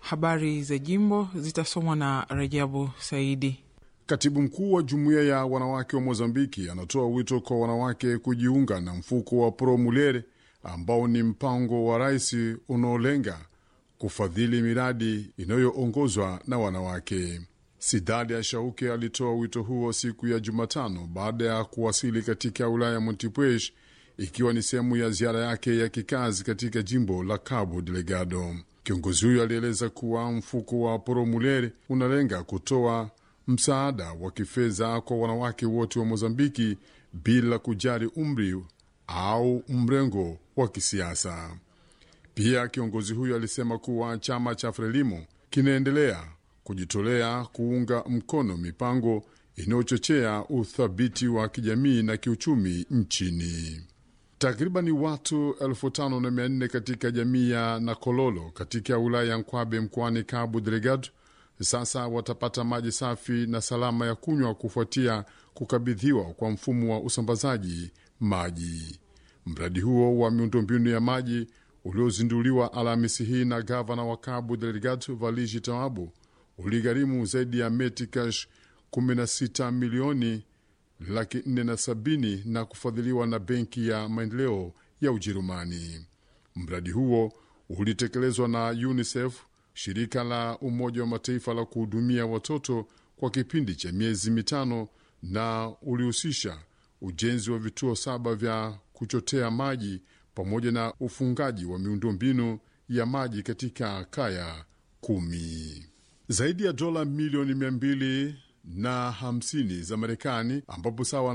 Habari za jimbo zitasomwa na Rajabu Saidi. Katibu mkuu wa jumuiya ya wanawake wa Mozambiki anatoa wito kwa wanawake kujiunga na mfuko wa Pro Mulere ambao ni mpango wa rais unaolenga kufadhili miradi inayoongozwa na wanawake. Sidadi ya Shauke alitoa wito huo siku ya Jumatano baada ya kuwasili katika wilaya ya Montepuez ikiwa ni sehemu ya ziara yake ya kikazi katika jimbo la Cabo Delgado. Kiongozi huyo alieleza kuwa mfuko wa Pro Mulere unalenga kutoa msaada wa kifedha kwa wanawake wote wa Mozambiki bila kujali umri au mrengo wa kisiasa. Pia kiongozi huyo alisema kuwa chama cha Frelimo kinaendelea kujitolea kuunga mkono mipango inayochochea uthabiti wa kijamii na kiuchumi nchini. Takribani watu elfu tano na mia nne katika jamii ya Nakololo katika wilaya ya Nkwabe mkoani Cabo Delgado sasa watapata maji safi na salama ya kunywa kufuatia kukabidhiwa kwa mfumo wa usambazaji maji. Mradi huo wa miundombinu ya maji uliozinduliwa Alhamisi hii na gavana wa Cabo Delgado Valigi Taabu uligharimu zaidi ya metikash 16 milioni laki nne na sabini na kufadhiliwa na Benki ya Maendeleo ya Ujerumani. Mradi huo ulitekelezwa na UNICEF, shirika la Umoja wa Mataifa la kuhudumia watoto kwa kipindi cha miezi mitano, na ulihusisha ujenzi wa vituo saba vya kuchotea maji pamoja na ufungaji wa miundombinu ya maji katika kaya kumi. Zaidi ya dola milioni mia mbili na hamsini za Marekani ambapo sawa